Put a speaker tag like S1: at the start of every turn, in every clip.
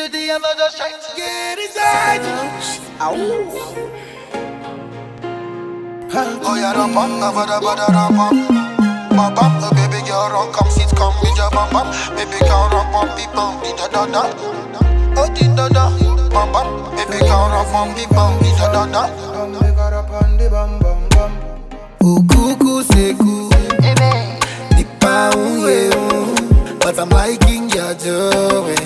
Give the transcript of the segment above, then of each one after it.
S1: little thing I'm not just trying to get inside you.
S2: Oh yeah, rum bum, da ba da ba da rum bum. Bum bum, oh baby girl, run, come sit, come with your bum bum. Baby girl, run, bum, beep, bum, di da da da. Oh di da da, bum bum. Baby girl, run, bum, beep, bum, di da da da.
S3: Ukuku seku Nipa unye un But I'm liking your joy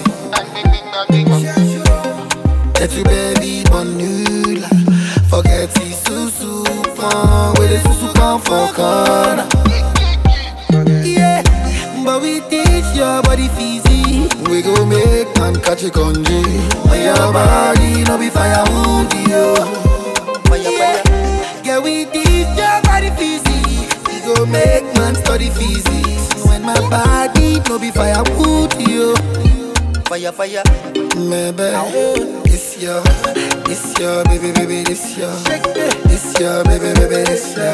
S3: That you baby bonula Forget the susu pan With the susu pan for corner Yeah But we teach your body fizzy We go make man catch a congee When your body no be fire wound you
S1: Fire, fire.
S3: Yeah, we teach your body physics. We go make man study physics. When my body no be firewood, yo.
S1: Fire, fire.
S3: Maybe this your, this your baby, baby, this your, this your baby, baby, this your.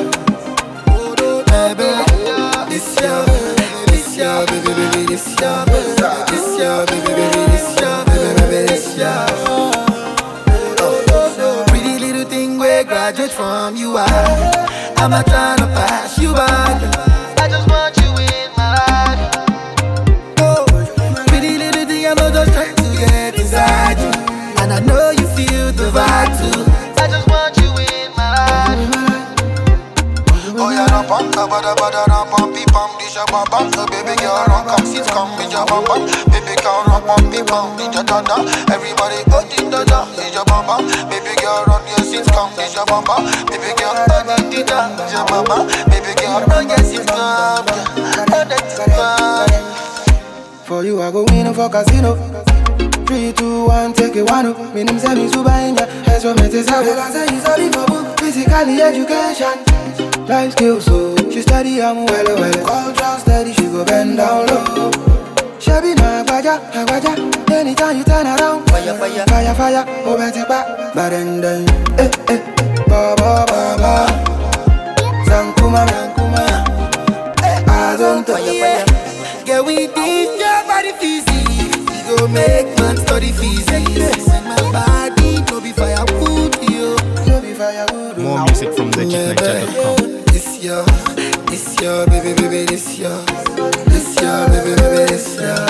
S3: Maybe this your, this your baby, baby, this your, this your baby, baby, this your, baby, baby, this your. Pretty little thing we graduate from you are. I'm not trying to pass you by.
S1: I just want you in my life.
S3: Oh, pretty little thing I'm not just trying to get inside you. And I know you feel the vibe too.
S1: I just want you in my life.
S2: Oh yeah, rum bum, da ba da ba da rum bum, beep bum, di sha bum bum. Oh baby girl, run, come sit, come with your bum bum. Baby girl, run, bum, beep bum, di da da da. Everybody, oh di da da, di your bum bum. Baby girl, run your sit, come di your bum bum. Baby girl, oh di da, di your bum bum. Baby girl, run your sit, come, yeah. Oh that's fun.
S4: For you, I go in for casino. Three, two, one, take it one. up. Me name say me super inja. That's what me say. Like I say, it's only for book. Physically education, life skills. So she study, I'm well, well. Culture steady, she go bend down low. Shabby na agbaja, agbaja. Anytime you turn around,
S1: Fire, fire.
S4: fire, fire. Oh, better back, but then then, eh, eh, ba ba ba ba. Sankuma, sankuma. I don't
S1: Fire,
S3: yeah.
S1: fire.
S3: Yeah, we teach your body physics. We go make man study physics. When my body no be firewood, yo.
S4: no be firewood. oh.
S5: More music from legitniger.com.
S3: This your, this your baby, baby, this your, this your baby, baby, this your.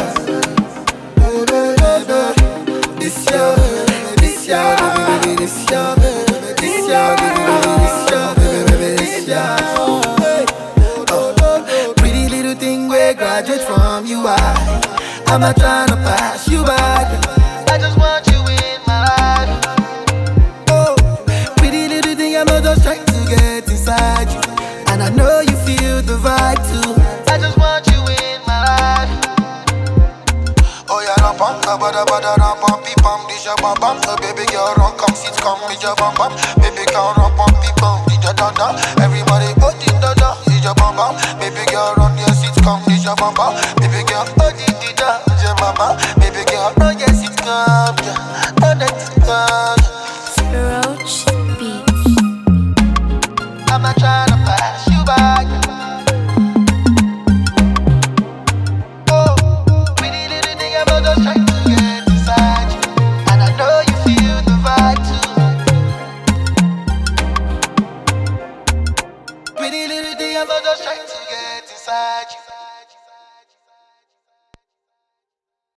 S3: This your, this your baby, baby, this your, this your baby, baby, this your baby, baby, this your. Oh, pretty little thing we graduate from you are. I'm not trying to pass you by.
S1: I just want you in my life.
S3: Oh, pretty little thing, I'm not just trying to get inside you. And I know you feel the vibe too.
S1: I just want you in my life.
S2: Oh yeah, rum bum, da ba da ba da rum bum, beep bum, di sha bum bum. Oh baby girl, run, come sit, come with your bum bum. Baby girl, run, bum, beep bum, di da da da. Everybody, oh di da da, di your bum bum. Baby girl, run your sit, come di your bum bum. Baby girl, oh di